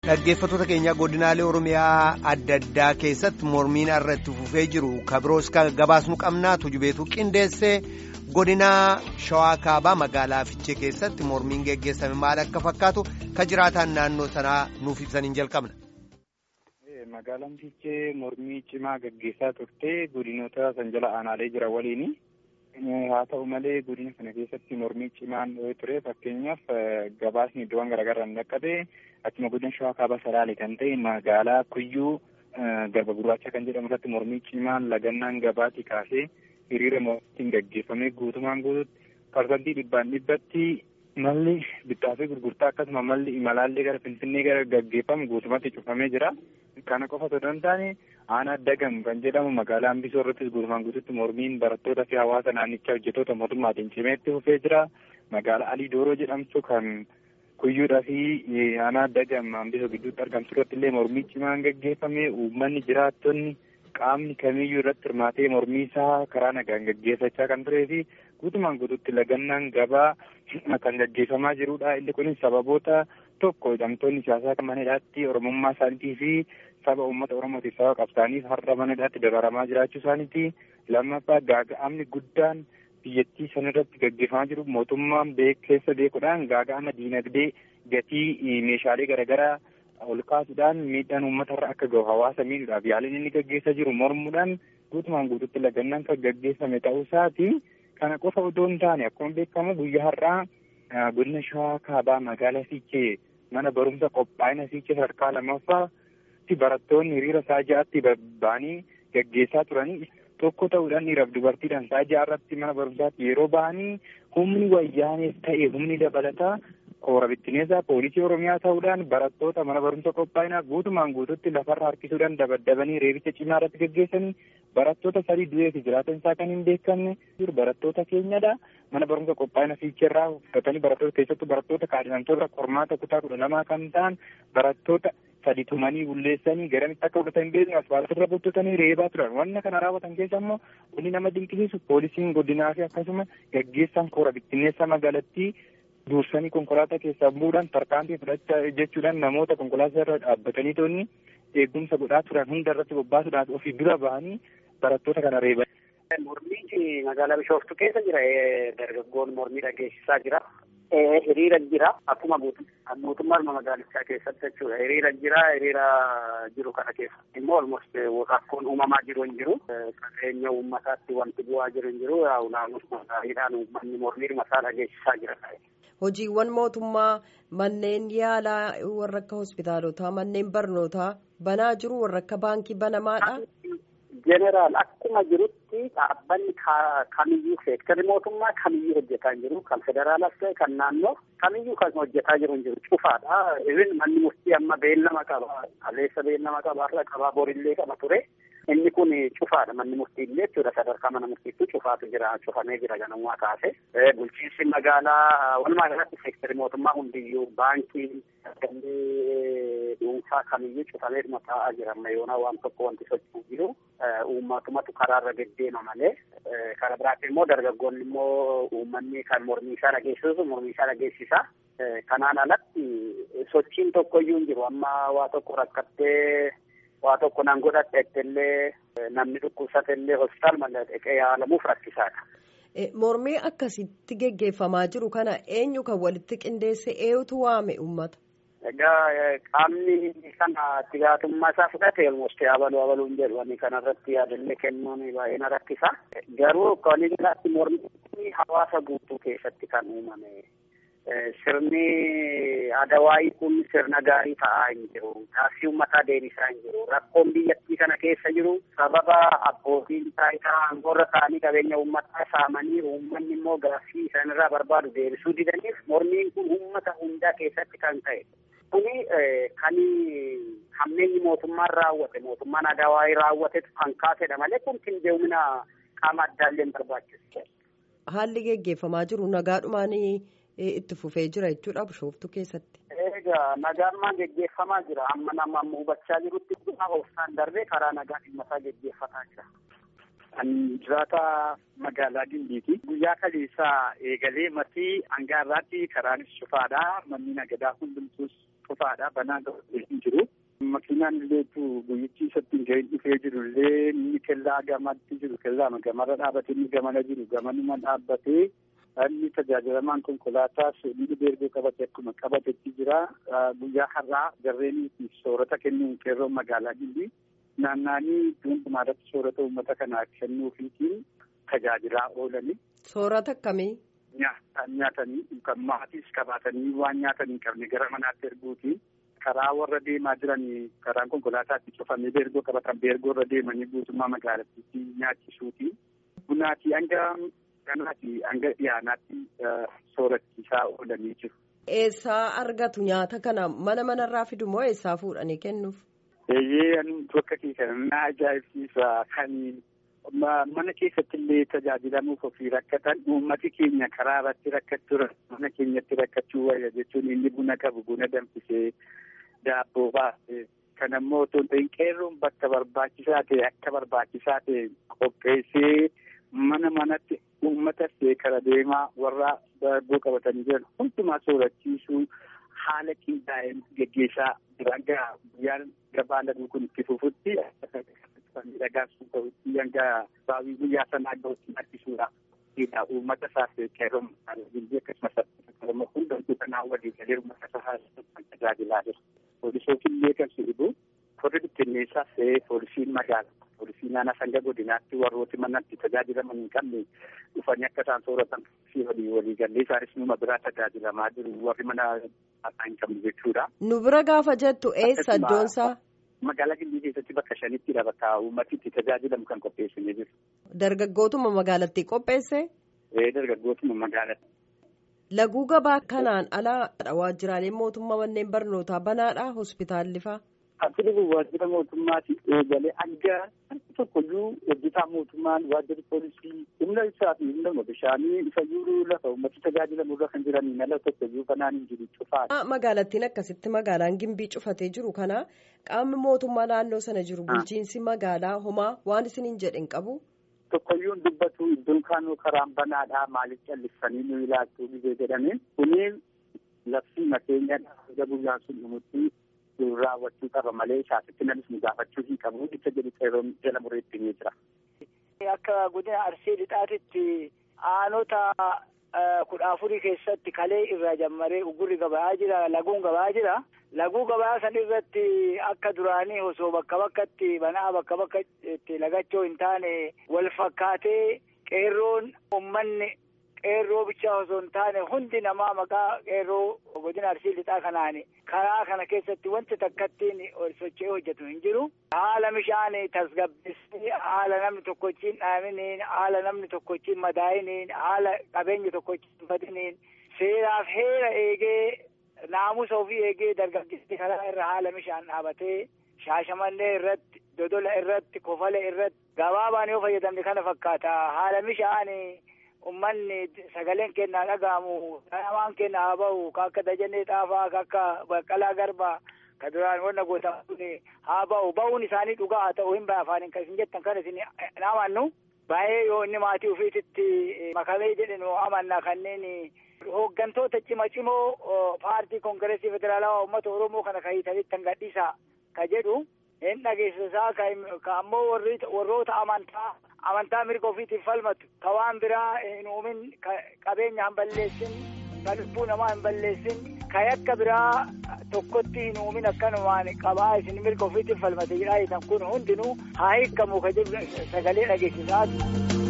Dhaggeeffattoota keenya godinaalee Oromiyaa adda addaa keessatti mormiin irratti fufee jiru kabiroos gabaasnu qabnaa tujubeetu qindeessee godinaa Shawaa Kaabaa magaalaa Fiichee keessatti mormiin geggeessame maal akka fakkaatu ka jiraataan naannoo sanaa nuuf ibsaniin jalqabna. Magaalaan Fiichee mormii cimaa gaggeessaa turte godinoota san jala aanaalee jira waliini. haa ta'u malee godina kana keessatti mormii cimaan ture fakkeenyaaf gabaasni iddoowwan garaagaraa hin dhaqqabe akkuma godina shawaa kaabaa salaalee kan ta'e magaalaa kuyyuu garba gurraacha kan jedhamu irratti mormii cimaan lagannaan gabaatti kaasee hiriira mormiitiin gaggeeffamee guutumaan guututti parsantii dhibbaan dhibbatti malli bittaa fi gurgurtaa akkasuma malli imalaallee gara finfinnee gara gaggeeffamu guutumatti cufamee jira. Kana qofa osoo hin taane aanaa dagam kan jedhamu magaalaa hambisoo irrattis guutumaan guututti mormiin barattootaa fi hawaasa naannichaa hojjettoota mootummaatiin cimeetti fufee jira. Magaalaa Alii Dooroo jedhamtu kan kuyyuudhaa fi aanaa dagam hambisoo gidduutti argamtu irratti illee mormii cimaan gaggeeffame uummanni jiraattonni qaamni kamiyyuu irratti hirmaatee mormii isaa karaa nagaan gaggeeffachaa kan turee fi guutumaan guututti lagannaan gabaa kan gaggeeffamaa jirudha. Inni kunis sababoota tokko hidhamtoonni siyaasaa kan manedhaatti oromummaa isaaniitii fi saba uummata oromootiif saba qabsaaniif har'a manedhaatti dabaramaa jiraachuu isaaniiti. Lammaffaa gaaga'amni guddaan biyyattii sanarratti gaggeeffamaa jiru mootummaan keessa beekuudhaan gaaga'ama diinagdee gatii meeshaalee garaagaraa ol kaasuudhaan miidhaan uummatarra akka gahu hawaasa miidhuudhaaf yaaliin inni gaggeessaa jiru mormuudhaan guutumaan guututti lagannaan kan gaggeeffame ta'uu isaati. Kana qofa otoo hin taane akkuma beekamu guyyaa har'aa godina shawaa kaabaa magaalaa fiichee mana barumsa qophaa'ina fiichee sadarkaa lammaffaatti barattoonni hiriira isaa ja'atti ba'anii gaggeessaa turanii tokko ta'uudhaan dhiiraaf dubartiidhaan isaa ja'arratti mana barumsaatti yeroo ba'anii humni wayyaanees ta'e humni dabalataa koora bittineessaa poolisii oromiyaa ta'uudhaan barattoota mana barumsa qophaa'inaa guutumaan guututti lafarra harkisuudhaan dabaddabanii reebicha cimaa irratti gaggeessanii barattoota sadii du'ee fi jiraatan isaa kan hin beekamne barattoota keenyadha mana barumsa qophaa'ina fiicheerraa fudhatanii barattoota keessattuu barattoota kaadhimamtoota qormaata kutaa kudha lamaa kan ta'an barattoota sadi tumanii bulleessanii garamitti akka fudhatan hin beekne asfaaltirra buttutanii reebaa turan wanna kana raawwatan keessa immoo wanni nama dinqisiisu poolisiin godinaa fi akkasuma gaggeessaan koora bittineessa magaalattii dursanii konkolaataa keessaa bu'uudhaan tarkaanfii fudhachaa jechuudhaan namoota konkolaataa irra dhaabbatanii toonni eegumsa godhaa turan hunda irratti bobbaasuudhaaf ofii dura bahanii barattoota kana reeban. Mormii magaalaa Bishooftuu keessa jira. Dargaggoon mormii dhageessisaa jira. Hiriira jira. Akkuma mootummaa magaalichaa keessatti jechuudha. Hiriira jira. Hiriira jiru kana keessa immoo olmost rakkoon uumamaa jiru hin jiru. Qabeenya uummataatti wanti bu'aa jiru hin jiru. Naannoo gaariidhaan uummanni mormii masaa dhageessisaa jira. Hojiiwwan mootummaa manneen yaalaa warra akka hospitaalotaa manneen barnootaa banaa jiru warra akka baankii banamaadha. Jeneraal akkuma jirutti dhaabbanni kamiyyuu seektarri mootummaa kamiyyuu hojjetaa hin jiru kan federaalaas ta'e kan naannoo kamiyyuu kan hojjetaa jiru hin jiru cufaadha. Ibin manni murtii amma beellama qaba kaleessa beellama qaba har'a qaba borillee qaba ture. Inni kun cufaadha manni murtii illee jechuudha sadarkaa mana murtiitti cufaatu jira cufamee jira ganamumaa kaase. Bulchiinsi magaalaa walumaa galatti seektarri mootummaa hundiyyuu baankii galii dhuunfaa kamiyyuu cufamee taa'aa jira amma yoona waan tokko wanti socho'u jiru uummatumatu karaarra deddeema malee karaa biraatti immoo dargaggoonni immoo uummanni kan mormii isaa dhageessisu mormii isaa dhageessisa. Kanaan alatti sochiin tokkoyyuu hin jiru amma waa tokko rakkattee waa tokko nan godhadheettillee namni dhukkubsatellee hospitaal malee dhaqee yaalamuuf rakkisaadha. Mormii akkasitti geggeeffamaa jiru kana eenyu kan walitti qindeesse eenyutu waame uummata? Egaa qaamni kana itti gaafatamummaa isaa fudhate almost abaluu abaluun jedhu kanarratti yaadallee kennuun baay'ee na rakkisa. Garuu walii galaatti mormii hawaasa guutuu keessatti kan uumame. Sirni Adawaayii kun sirna gaarii ta'aa hin jiru. Gaaffii uummataa deebisaa hin jiru. Rakkoon biyyattii kana keessa jiru sababa abbootiin taayitaa aangoorra ta'anii qabeenya uummataa saamanii uummanni immoo gaaffii isaanirraa barbaadu deebisuu didaniif mormiin kun uummata hundaa keessatti kan ta'e. Kuni kan hammeenyi mootummaan raawwate mootummaan Adawaayii raawwatetu kan kaasedha malee kun qindeemina qaama addaallee hin barbaachisu. Haalli geggeeffamaa jiru nagaadhumaan itti fufee jira jechuudha bishooftuu keessatti. Egaa nagaan geggeeffamaa jira amma nama amma hubachaa jirutti obsaan darbee karaa nagaa dhimma isaa geggeeffataa jira. Kan jiraata magaalaa Gimbiiti. Guyyaa kaleessaa eegalee matii hanga irraatti karaanis cufaadha. Manni nagadaa hundumtus cufaadha banaa ga'ee hin jiru. Makiinaan illee guyyichi isatti hin ga'in dhufee jiru illee inni kellaa gamatti jiru kellaa gamarra dhaabatee inni gamana jiru gamanuma dhaabbatee inni tajaajilamaan konkolaataas inni beergoo qabate akkuma qabatetti jira. Guyyaa har'aa jarreen soorata kennuun qeerroon magaalaa Gimbii naannaanii hundumaa irratti soorata uummata kanaa kennuufiitiin tajaajilaa oolani. Soorata akkamii? Nyaatanii kan maatiis qabaatanii waan nyaatanii hin qabne gara manaatti erguutiin karaa warra deemaa jiran karaan konkolaataatti cufamee beergoo qabatan beergoo irra deemanii guutummaa magaalattiitti nyaachisuutiin bunaatii hanga ganaati hanga dhiyaanaatti soorachiisaa oolanii jiru. Eessaa argatu nyaata kana mana manarraa fidu moo eessaa fuudhanii kennuuf? Eeyyee ani bakka keessa na ajaa'ibsiisa kan mana keessatti illee tajaajilamuuf ofii rakkatan uummati keenya karaa irratti rakkachuu mana keenyatti rakkachuu wayya jechuun inni buna qabu buna danfisee daabboo baasee kan ammoo otoo hin ta'in qeerroon bakka barbaachisaa ta'e akka barbaachisaa ta'e qopheessee mana manatti uummata seekara deemaa warra daabboo qabatanii jiran hundumaa soorachiisuu haala qindaa'een geggeessaa jiran guyyaan gabaa laguu kun itti fufutti miidhagaasuu ta'utti hanga baawii guyyaa sanaa gahutti harkisuudha. Uummata isaaf qeerroon akkasumas hundumtuu kanaa walii galee uummata isaa tajaajilaa jira. Poolisootiin illee kan sibibu warri bittinneessaas ta'ee poolisiin magaalaa poolisii naannoo sanga godinaatti warrooti manatti tajaajilaman hin qabne dhufanii akka isaan sooratan fi walii walii galee isaanis numa biraa tajaajilamaa jiru warri mana hin qabne jechuudha. Nu bira gaafa jettu eessa iddoonsaa? Magaalaa Gimbii keessatti bakka shanittidha bakka uummati itti tajaajilamu kan qopheessinee jiru. Dargaggootuma magaalattii qopheesse? Ee dargaggootuma magaalatti. Laguu gabaa kanaan alaa waajjiraaleen mootummaa manneen barnootaa banaadha hospitaalli faa? Asirri waajjira mootummaati eegalee hanga tokkoyyuu hojjetaa mootummaan waajjirri poolisii humna ibsaa fi humna bishaanii isa jiru lafa uummata tajaajilamu irra kan jiranii ala tokkoyyuu banaan hin jiru cufaadha. Magaalattiin akkasitti magaalaan gimbii cufatee jiru kana qaamni mootummaa naannoo sana jiru bulchiinsi magaalaa homaa waan isiniin jedhen qabu. Tokkoyyuun dubbatu iddoon kaanuu karaan banaadhaa maaliif callisanii nu ilaaltuu gizee jedhame kuniin labsii makeenyadha hanga guyyaan sun dhumutti raawwachuu qaba malee isaasitti namis nu gaafachuu hin qabu jecha jedhu qeerroon jala mureetti ni jira. Akka godina Arsii Lixaatitti aanota kudha afurii keessatti kalee irraa jammaree ugurri gabaa jira laguun gabaa jira. Laguu gabaa san irratti akka duraanii osoo bakka bakkatti banaa bakka bakkatti lagachoo hin taane wal fakkaatee qeerroon uummanni qeerroo bichaa osoo hin taane hundi namaa maqaa qeerroo godina arsii lixaa kanaan karaa kana keessatti wanti takkattiin socho'ee hojjetu hin jiru. Haala bishaan tasgabbeessee haala namni tokkochiin dhaaminiin haala namni tokkochiin madaa'iniin haala qabeenya tokkochiin badiniin seeraaf heera eegee naamusa ofii eegee dargaggeessi karaa irra haala bishaan dhaabatee shaashamannee irratti dodola irratti kofale irratti gabaabaan yoo fayyadamne kana fakkaata haala bishaan ummanni sagaleen kennaa dhaga'amu namaan kennaa haa ba'u ka akka dajannee xaafaa ka akka baqqalaa garbaa ka duraan wanna gootamu kun haa ba'u ba'uun isaanii dhugaa haa ta'u hin ba'a afaaniin kan isin jettan kan isin naamannu baay'ee yoo inni maatii ofiititti makamee jedhinu amanna kanneen hooggantoota cima cimoo paartii koongireesii federaalawaa uummata oromoo kana kahiitanitti kan gadhiisa ka jedhu hin dhageessisaa ka ammoo warroota amantaa amantaa mirga ofiitiif falmatu ka waan biraa hin uumin qabeenya hin balleessin ka lubbuu namaa hin balleessin ka yakka biraa tokkotti hin uumin akkanumaan qabaa isin mirga ofiitiif falmate jedhaa kun hundinuu haa hiikkamu ka jedhu sagalee dhageessisaa